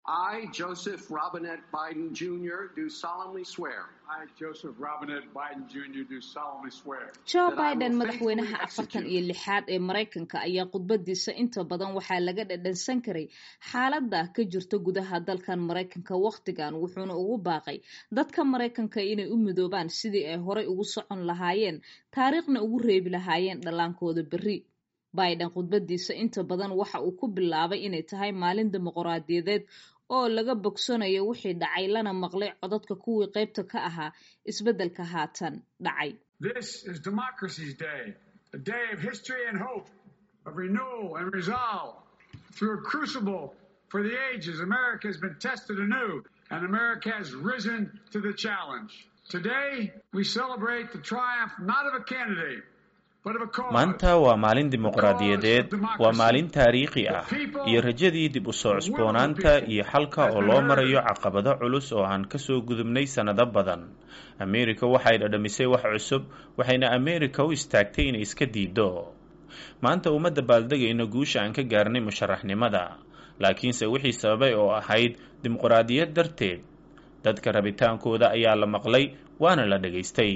I, Joseph Robinette Biden Jr., do solemnly swear. I, Joseph Robinette Biden Jr., do solemnly swear. joe biden madaxweynaha afartan iyo lixaad ee maraykanka ayaa khudbadiisa inta badan waxaa laga dhadhansan karay xaaladda ka jirta gudaha dalkan maraykanka wakhtigan wuxuuna ugu baaqay dadka maraykanka inay u midoobaan sidii ay horay ugu socon lahaayeen taariikhna ugu reebi lahaayeen dhallaankooda berri biden khudbadiisa inta badan waxa uu ku bilaabay inay tahay maalin dimuqraadiyadeed oo laga bogsanayo wixii dhacay lana maqlay codadka kuwii qaybta ka ahaa isbeddelka haatan dhacay This is Democracy's Day, a day of history and hope, of renewal and resolve. Through a crucible for the ages, America has been tested anew, and America has risen to the challenge. Today, we celebrate the triumph not of a candidate, but of a cause. maanta waa maalin dimuqraadiyadeed waa maalin taariikhi ah iyo rajadii dib u soo cusboonaanta iyo xalka oo loo marayo caqabado culus oo aan kasoo gudubnay sannado badan ameerika waxay dhadhamisay wax cusub waxayna ameerika u istaagtay inay iska diido maanta uma dabaaldegayno guusha aan ka gaarnay musharaxnimada laakiinse wixii sababay oo ahayd dimuqraadiyad darteed dadka rabitaankooda ayaa la maqlay waana la dhegaystay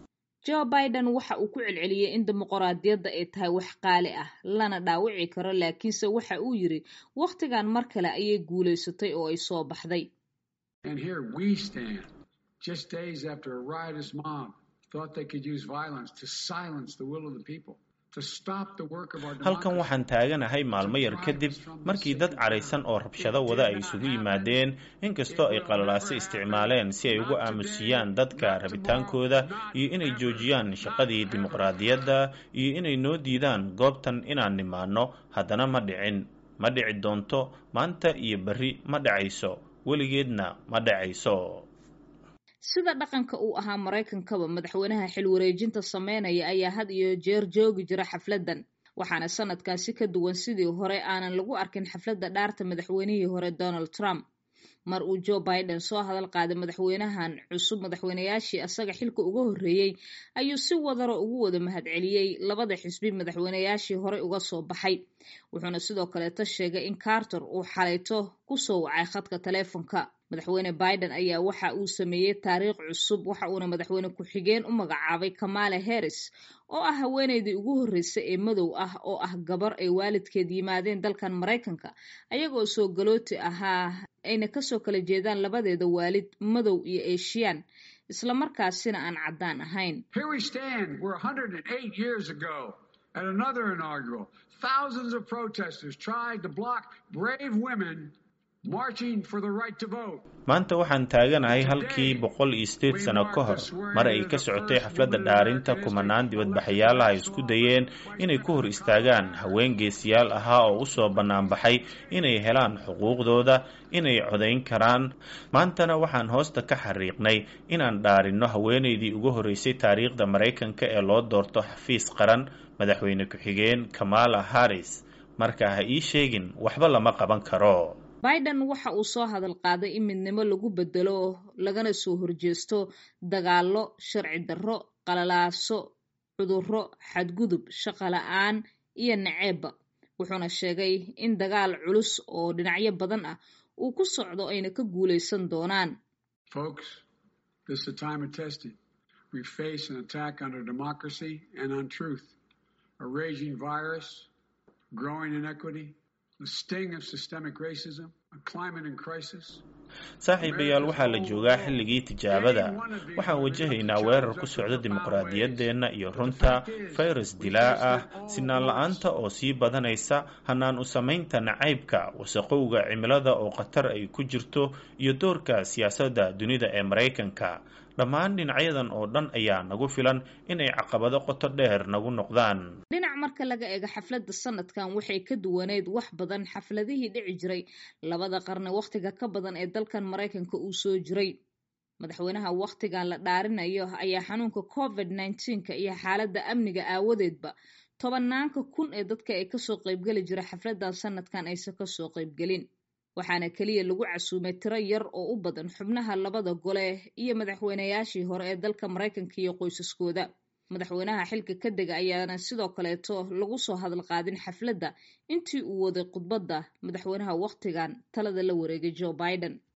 joe biden waxa uu ku celceliyey in dimuqraadiyadda ay tahay wax qaali ah lana dhaawici karo laakiinse waxa uu yidhi wakhtigan mar kale ayay guulaysatay oo ay soo baxday And here we stand, just days after a riotous mob thought they could use violence to silence the will of the people, to stop the work of our halkan democracy. waxaan taaganahay maalmo yar kadib markii dad cadhaysan oo rabshado wada ay isugu yimaadeen inkastoo ay qalalaase isticmaaleen si ay ugu aamusiyaan dadka rabitaankooda iyo inay joojiyaan shaqadii dimuqraadiyadda iyo inay noo diidaan goobtan inaan nimaano haddana ma dhicin ma dhici doonto maanta iyo berri ma dhacayso weligeedna ma dhacayso sida dhaqanka uu ahaa maraykankaba madaxweynaha xil wareejinta sameynaya ayaa had iyo jeer joogi jira xafladdan waxaana sanadkaasi ka duwan sidii hore aanan lagu arkin xafladda dhaarta madaxweynihii hore donald trump mar uu joe biden soo hadal qaaday madaxweynahan cusub madaxweynayaashii asaga xilka uga horreeyey ayuu si wadaro ugu wada mahadceliyey labada xisbi madaxweynayaashii horey uga soo baxay wuxuuna sidoo kaleeto sheegay in carter uu xalayto kusoo wacay khadka taleefonka madaxweyne biden ayaa waxa uu sameeyey taariikh cusub waxa uuna madaxweyne ku-xigeen u magacaabay kamala harris oo ah haweeneydii ugu horreysay ee madow ah oo ah gabar ay waalidkeed yimaadeen dalkan maraykanka ayagoo soo galooti ahaa ayna kasoo kala jeedaan labadeeda waalid madow iyo eeshiyaan islamarkaasina aan caddaan ahayn Here we stand, we're 108 years ago at another inaugural. Thousands of protesters tried to block brave women marching for the right to vote. maanta waxaan taaganahay halkii boqol iyo sideed sano ka hor mar ay ka socotay xafladda dhaarinta kumanaan dibadbaxayaalaha ay isku dayeen inay ku hor istaagaan haween geesiyaal ahaa oo usoo banaanbaxay inay helaan xuquuqdooda inay codayn karaan maantana waxaan hoosta ka xariiqnay inaan dhaarinno haweeneydii ugu horreysay taariikhda maraykanka ee loo doorto xafiis qaran madaxweyne ku-xigeen kamala harris marka ha ii sheegin waxba lama qaban karo biden waxa uu soo hadal qaaday in midnimo lagu bedelo lagana soo horjeesto dagaallo sharci darro qalalaaso cudurro xadgudub shaqo la-aan iyo naceebba wuxuuna sheegay in dagaal culus oo dhinacyo badan ah uu ku socdo ayna ka guulaysan doonaan Folks, this is a time of testing. We face an attack on our democracy and on truth, a raging virus, growing inequity, the sting of systemic racism, a climate in crisis. saaxiibayaal waxaa la joogaa xilligii tijaabada waxaan wajahaynaa weerar ku socda dimuqraadiyaddeenna iyo runta fayrus dilaa ah sinaan la-aanta oo sii badanaysa hanaan u samaynta nacaybka wasaqowga cimilada oo khatar ay ku jirto iyo doorka siyaasadda dunida ee maraykanka dhammaan dhinacyadan oo dhan ayaa nagu filan inay caqabado qoto dheer nagu noqdaan dhinac marka laga eego xafladda sanadkan waxay ka duwaneyd wax badan xafladihii dhici jiray labada qarni wakhtiga ka badan ee dalkan maraykanka uu soo jiray madaxweynaha wakhtigan la dhaarinayo ayaa xanuunka covid nneteen-ka iyo xaaladda amniga aawadeedba tobanaanka kun ee dadka ay kasoo qaybgeli jira xafladdan sanadkan aysan kasoo qaybgelin waxaana keliya lagu casuumay tiro yar oo u badan xubnaha labada gole iyo madaxweynayaashii hore ee dalka maraykanka iyo qoysaskooda madaxweynaha xilka ka dega ayaana sidoo kaleeto lagu soo hadal qaadin xafladda intii uu waday khudbadda madaxweynaha wakhtigan talada la wareegay joe biden